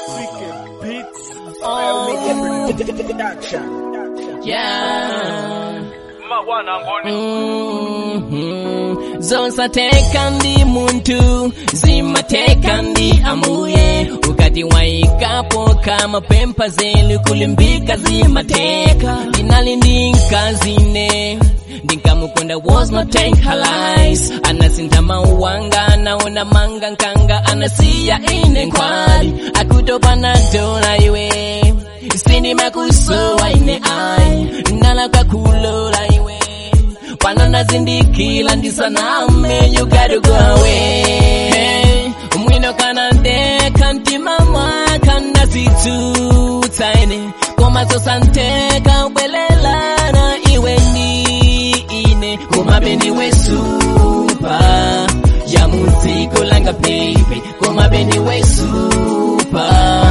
Yeah. Mhm. zonsateka ndi muntu zimateka ndi amuye ukati waikapo kama pempa zelu kulimbika zimateka inali ndi nkazine ndinkamukunda was not take her lies anasinta mauwanga naona manga nkanga anasiya ine nkwali akutopana dola iwe sindima kusowa ine ai nala kwakulola iwe pano nazindikila ndisaname you gotta go away mwino kana ndeka mtima mwaka nazitsutsaine komatsosanteka ubwelelana iwe ndi ine komabendi wesupa ya muziko langa baby komabendi wesupa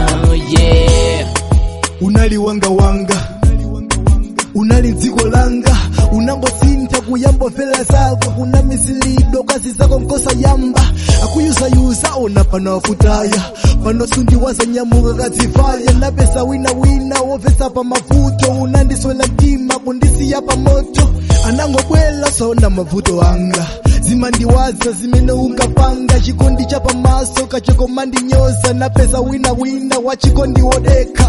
yeah unali wanga wanga unali dziko langa unangosintha kuyambofera zako una misilido kazi zako nkosa yamba akuyuzayuza ona pano afutaya pano sundiwaza nyamuka kadzifaya napesa wina wina wopesa pa mavuto unandiswela mtima kundisiya pa moto anangobwela sona mavuto anga zimandiwaza zimene unkapanga chikondi cha pamaso kachokomandinyoza napesa wina wina wachikondi wodeka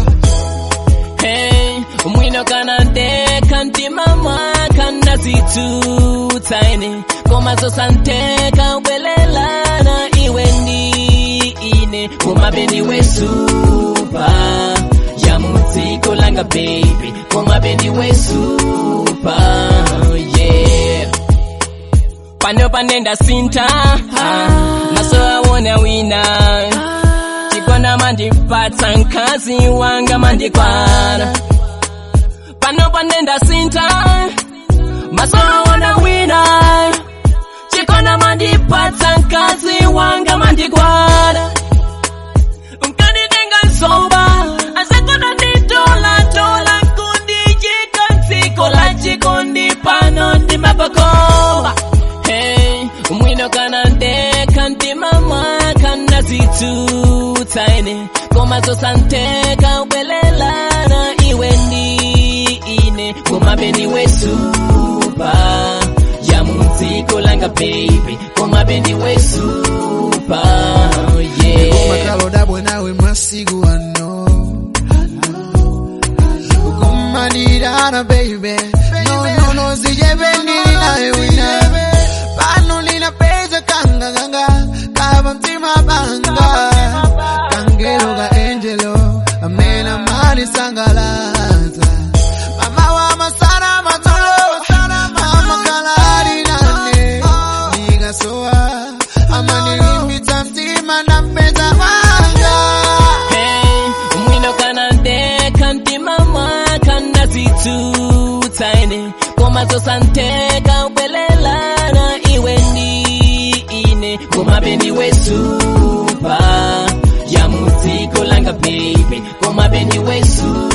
Hey, mwino kana ndeka mtima mwaka nazitsutsaine komazosanteka ubwelelana iwe ndi ine komabendi wesupa ya mudziko langa baby komabendi wesupa yeah pano panenda sinta maso awona wina chikona mandipatsa mkazi wanga mandikwana pano panenda sinta maso awona wina chikona mandipatsa mkazi wanga mandikwana mkanitenga nsoba asakona nditolatola kundijika mtsiko la chikondi pano ndimapakomba hey, mwino kana ndeka mtima mwaka nazitsutsaine komazosanteka ubwelelana iwe ndi ine komabendi wesupa ya mudziko langa baby komabendi wesupa yeah. makalodabwe nawe masiku ano kukumanirana baby no no no sijependili nawe wina pano ninapeza kanga kanga kava mtima banga kangelo ka angelo amena mani sangalaza mama wa masana matolo mama kalari nane nikasoa amanilimbitsa mtima na mpeza wanga Hey, mwino kana ndeka mtima mwaka nazitsutsaine komazosanteka ubwelelana iwe ndi ine komabendi wesupa ya mudziko langa baby komabendi wesupa